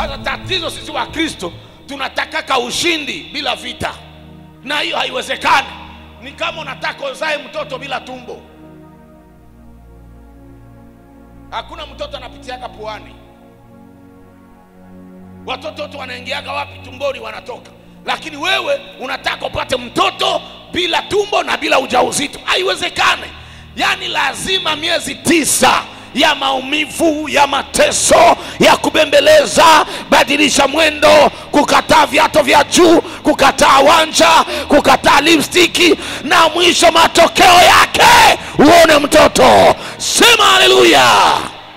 Sasa tatizo sisi wa Kristo tunatakaka ushindi bila vita, na hiyo haiwezekani. Ni kama unataka uzae mtoto bila tumbo. Hakuna mtoto anapitiaga puani. Watoto wote wanaingiaga wapi? Tumboni wanatoka. Lakini wewe unataka upate mtoto bila tumbo na bila ujauzito, haiwezekani. Yaani lazima miezi tisa ya maumivu, ya mateso, ya kubembeleza, badilisha mwendo, kukataa viato vya juu, kukataa wanja, kukataa lipstiki, na mwisho matokeo yake uone mtoto. Sema haleluya!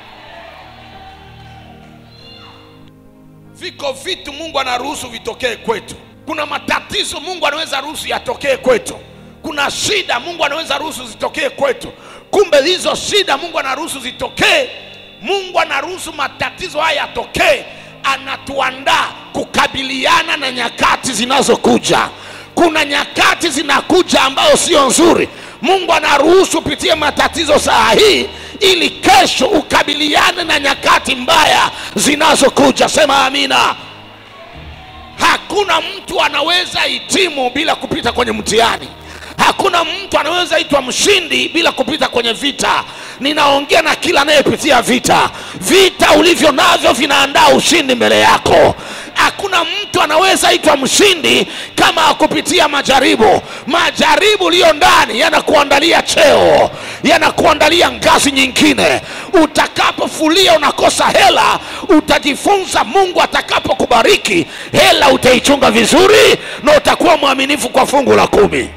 Viko vitu Mungu anaruhusu vitokee kwetu. Kuna matatizo Mungu anaweza ruhusu yatokee kwetu. Kuna shida Mungu anaweza ruhusu zitokee kwetu. Kumbe hizo shida Mungu anaruhusu zitokee. Mungu anaruhusu matatizo haya yatokee, anatuandaa kukabiliana na nyakati zinazokuja. Kuna nyakati zinakuja ambayo sio nzuri. Mungu anaruhusu upitie matatizo saa hii ili kesho ukabiliane na nyakati mbaya zinazokuja. Sema amina. Hakuna mtu anaweza hitimu bila kupita kwenye mtihani. Hakuna mtu anaweza itwa mshindi bila kupita kwenye vita. Ninaongea na kila anayepitia vita. Vita ulivyo navyo vinaandaa ushindi mbele yako. Hakuna mtu anaweza itwa mshindi kama hakupitia majaribu. Majaribu uliyo ndani yanakuandalia cheo, yanakuandalia ngazi nyingine. Utakapofulia unakosa hela, utajifunza Mungu atakapokubariki, hela utaichunga vizuri na utakuwa mwaminifu kwa fungu la kumi.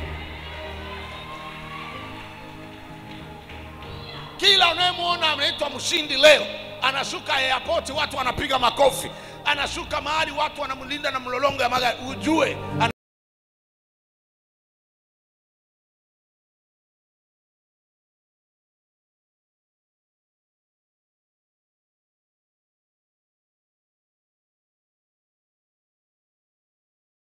Kila unayemwona anaitwa mshindi leo, anashuka airport, watu wanapiga makofi, anashuka mahali watu wanamlinda na mlolongo ya magari, ujue ana